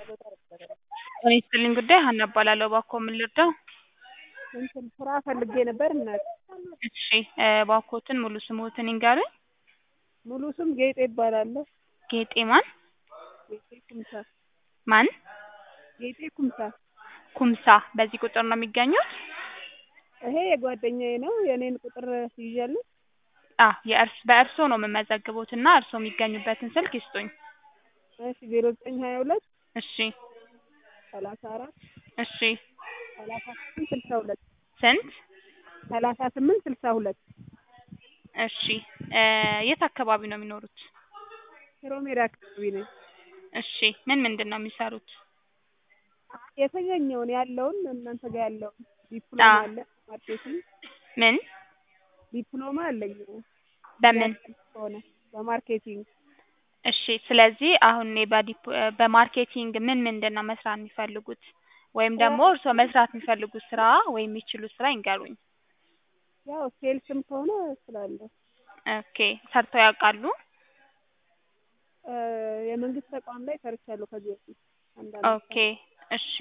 ጤና ይስጥልኝ ጉዳይ ሀና እባላለሁ። እባክዎ ምን ልርዳው? እንትን ስራ ፈልጌ ነበር እናት። እሺ እባክዎትን ሙሉ ስምዎትን ይንገሩኝ? ሙሉ ስም ጌጤ እባላለሁ። ጌጤ ማን? ጌጤ ኩምሳ። ማን? ጌጤ ኩምሳ። ኩምሳ በዚህ ቁጥር ነው የሚገኙት? ይሄ የጓደኛዬ ነው። የእኔን ቁጥር ትይዣለሽ? አዎ የእርስ በእርስዎ ነው የምመዘግቦት እና እርስዎ የሚገኙበትን ስልክ ይስጡኝ። እሺ ዜሮ ዘጠኝ ሀያ ሁለት እሺ ሰላሳ አራት እሺ ሰላሳ ስምንት ስልሳ ሁለት ስንት? ሰላሳ ስምንት ስልሳ ሁለት እሺ የት አካባቢ ነው የሚኖሩት? ሽሮ ሜዳ አካባቢ ነኝ። እሺ ምን ምንድን ነው የሚሰሩት? የተገኘውን ያለውን እናንተ ጋር ያለውን ዲፕሎማ አዎ። አለ ማርኬቲንግ ምን? ዲፕሎማ አለኝ በምን? ሆነ በማርኬቲንግ እሺ ስለዚህ አሁን እኔ በዲፕ በማርኬቲንግ ምን ምንድን ነው መስራት የሚፈልጉት? ወይም ደግሞ እርስዎ መስራት የሚፈልጉት ስራ ወይም የሚችሉት ስራ ይንገሩኝ? ያው ሴልስም ከሆነ እችላለሁ። ኦኬ ሰርተው ያውቃሉ? እ የመንግስት ተቋም ላይ ሰርቻለሁ ከዚህ በፊት አንድ አመት ኦኬ እሺ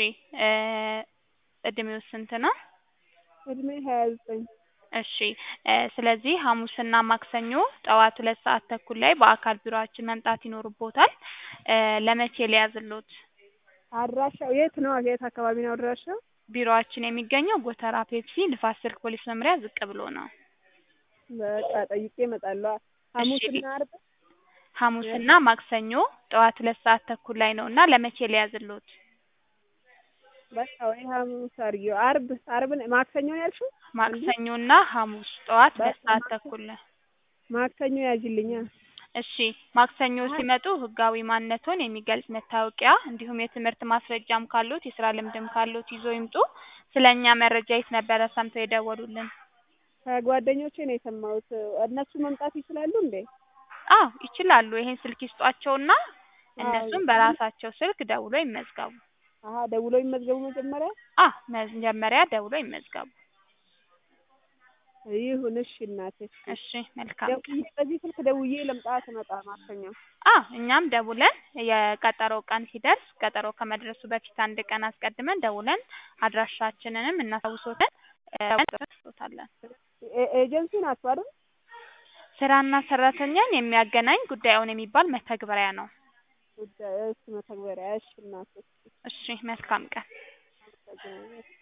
እድሜው ስንት ነው? እድሜ ሀያ ዘጠኝ እሺ ስለዚህ ሐሙስና ማክሰኞ ጠዋት ሁለት ሰዓት ተኩል ላይ በአካል ቢሮአችን መምጣት ይኖርብዎታል። ለመቼ ልያዝልዎት? አድራሻው የት ነው? የት አካባቢ ነው አድራሻው? ቢሮአችን የሚገኘው ጎተራ ፔፕሲ ንፋስ ስልክ ፖሊስ መምሪያ ዝቅ ብሎ ነው። በቃ ጠይቄ እመጣለሁ። ሐሙስና ዓርብ ሐሙስና ማክሰኞ ጠዋት ሁለት ሰዓት ተኩል ላይ ነው እና ለመቼ ልያዝልዎት? በቃ ወይ ሐሙስ አድርጊው። ዓርብ ዓርብ ማክሰኞ ነው ያልሽው? ማክሰኞና ሐሙስ ጠዋት ሁለት በቃ ሰዓት ማክሰኞ ተኩል ላይ ማክሰኞ ያዥልኛ። እሺ ማክሰኞ ሲመጡ ህጋዊ ማንነትዎን የሚገልጽ መታወቂያ እንዲሁም የትምህርት ማስረጃም ካለዎት የስራ ልምድም ካለዎት ይዘው ይምጡ። ስለ እኛ መረጃ የት ነበረ ሰምተው የደወሉልን? ከጓደኞቼ ነው የሰማሁት። እነሱ መምጣት ይችላሉ እንዴ? አዎ ይችላሉ። ይሄን ስልክ ይስጧቸውና አዎ እነሱም በራሳቸው ስልክ ደውለው ይመዝገቡ። አሀ ደውለው ይመዝገቡ መጀመሪያ? አዎ መጀመሪያ ደውለው ይመዝገቡ። ይሁን እሺ እናቴ። እሺ መልካም ቀን። ደውዬ በዚህ ስልክ ደውዬ ልምጣ ስመጣ ማክሰኞ? አዎ እኛም ደውለን የቀጠሮው ቀን ሲደርስ ቀጠሮ ከመድረሱ በፊት አንድ ቀን አስቀድመን ደውለን አድራሻችንንም እናስታውሶታለን እንጽፍልዎታለን። ኤ- ኤጀንሲ ናችሁ አይደል? ስራና ሰራተኛን የሚያገናኝ ጉዳዩን የሚባል መተግበሪያ ነው። ጉዳይ እሺ መተግበሪያ እሺ እናቴ። እሺ መልካም ቀን። አመሰግናለሁ።